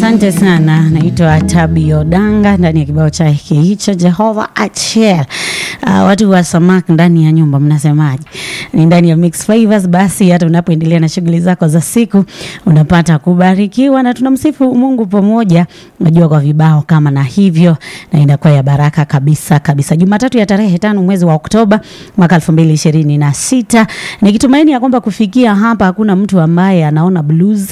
Asante sana, naitwa Tabi Odanga ndani ya kibao chake hicho Jehova Achel. Uh, watu wa Samak ndani ya nyumba mnasemaje? Ni ndani ya Mix Flavors. Basi hata unapoendelea na shughuli zako za siku unapata kubarikiwa na tunamsifu Mungu pamoja, unajua kwa vibao kama na hivyo, na inakuwa ya baraka kabisa kabisa. Jumatatu ya tarehe tano mwezi wa Oktoba mwaka elfu mbili ishirini na sita nikitumaini ya kwamba kufikia hapa hakuna mtu ambaye anaona blues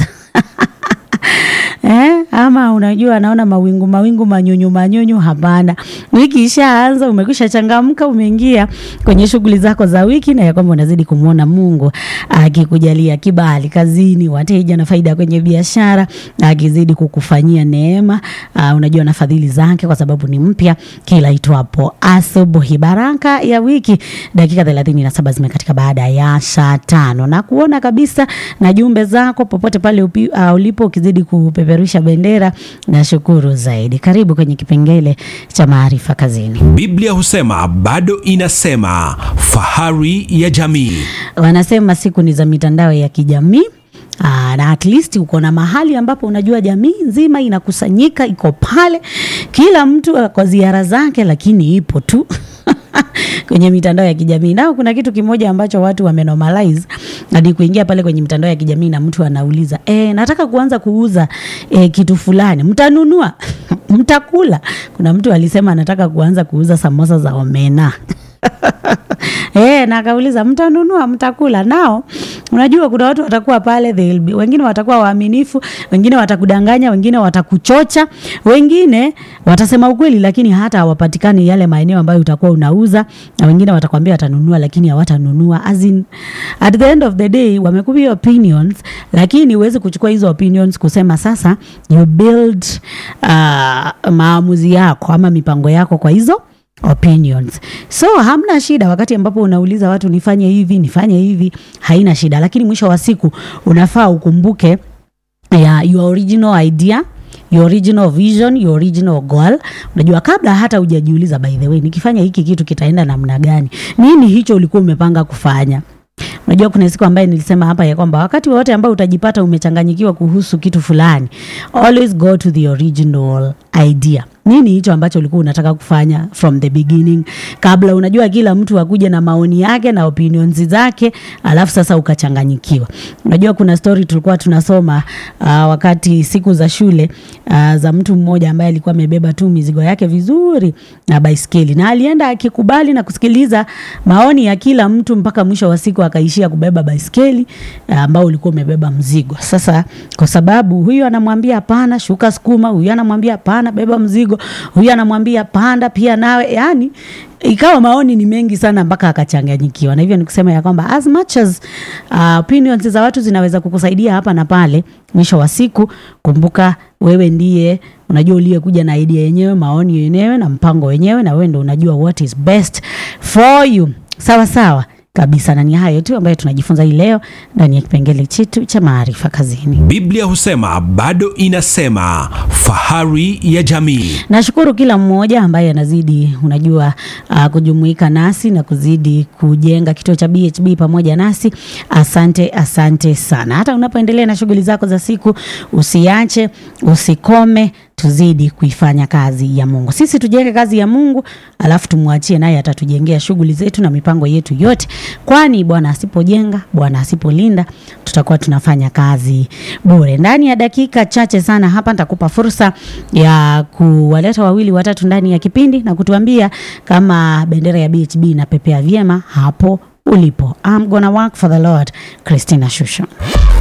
Eh, ama unajua anaona mawingu mawingu manyunyu manyunyu. Hapana, wiki ishaanza, umekwisha changamka, umeingia kwenye shughuli zako za wiki, na ya kwamba unazidi kumwona Mungu akikujalia kibali kazini, wateja na faida kwenye biashara, akizidi kukufanyia neema. Uh, unajua na fadhili zake, kwa sababu ni mpya kila itwapo asubuhi. Baraka ya wiki, dakika thelathini na saba zimekatika baada ya saa tano na kuona kabisa na jumbe zako popote pale upi, uh, ulipo ukizidi kupeperusha bendera na shukuru zaidi. Karibu kwenye kipengele cha maarifa kazini. Biblia husema bado inasema, fahari ya jamii. Wanasema siku ni za mitandao ya kijamii. Aa, na at least uko na mahali ambapo unajua jamii nzima inakusanyika, iko pale, kila mtu kwa ziara zake, lakini ipo tu kwenye mitandao ya kijamii. Nao kuna kitu kimoja ambacho watu wamenomalize hadi kuingia pale kwenye mitandao ya kijamii na mtu anauliza e, nataka kuanza kuuza e, kitu fulani, mtanunua? mtakula? Kuna mtu alisema anataka kuanza kuuza samosa za omena Eh, na akauliza mtanunua, mtakula? Nao unajua kuna watu watakuwa pale, they'll be, wengine watakuwa waaminifu, wengine watakudanganya, wengine watakuchocha, wengine watasema ukweli, lakini hata hawapatikani yale maeneo ambayo utakuwa unauza, na wengine watakwambia watanunua, lakini hawatanunua. As in, at the end of the day wamekupia opinions, lakini huwezi kuchukua hizo opinions kusema sasa you build uh, maamuzi yako ama mipango yako kwa hizo opinions. So hamna shida wakati ambapo unauliza watu nifanye hivi nifanye hivi, haina shida, lakini mwisho wa siku unafaa ukumbuke ya your original idea your original vision, your original goal. Unajua, kabla hata hujajiuliza, by the way, nikifanya hiki kitu kitaenda namna gani? Nini hicho ulikuwa umepanga kufanya? Unajua, kuna siku ambaye nilisema hapa ya kwamba wakati wote ambao utajipata umechanganyikiwa kuhusu kitu fulani, always go to the original idea. Nini hicho ambacho ulikuwa unataka kufanya from the beginning, kabla unajua kila mtu akuja na maoni yake na opinions zake, alafu sasa ukachanganyikiwa. Unajua kuna story tulikuwa tunasoma uh, wakati siku za shule uh, za mtu mmoja ambaye alikuwa amebeba tu mizigo yake vizuri na baiskeli, na alienda akikubali na kusikiliza maoni ya kila mtu mpaka mwisho wa siku akaishia kubeba baiskeli uh, ambao ulikuwa umebeba mzigo. Sasa kwa sababu huyu anamwambia hapana, shuka sukuma, huyu anamwambia hapana, beba mzigo, huyu anamwambia panda pia nawe, yani ikawa maoni ni mengi sana mpaka akachanganyikiwa. Na hivyo ni kusema ya kwamba as much as uh, opinions za watu zinaweza kukusaidia hapa na pale, mwisho wa siku kumbuka wewe ndiye unajua uliyekuja na idea yenyewe, maoni yenyewe na mpango wenyewe, na wewe ndo unajua what is best for you. Sawa sawa kabisa, na ni hayo tu ambayo tunajifunza hii leo ndani ya kipengele chetu cha maarifa kazini. Biblia husema bado inasema, fahari ya jamii. Nashukuru kila mmoja ambaye anazidi unajua, uh, kujumuika nasi na kuzidi kujenga kituo cha BHB pamoja nasi. Asante, asante sana. Hata unapoendelea na shughuli zako za siku, usiache, usikome tuzidi kuifanya kazi ya Mungu. Sisi tujenge kazi ya Mungu, alafu tumwachie naye atatujengea shughuli zetu na mipango yetu yote, kwani Bwana asipojenga, Bwana asipolinda, tutakuwa tunafanya kazi bure. Ndani ya dakika chache sana hapa nitakupa fursa ya kuwaleta wawili watatu ndani ya kipindi na kutuambia kama bendera ya BHB inapepea vyema hapo ulipo. I'm gonna work for the Lord. Christina Shusho.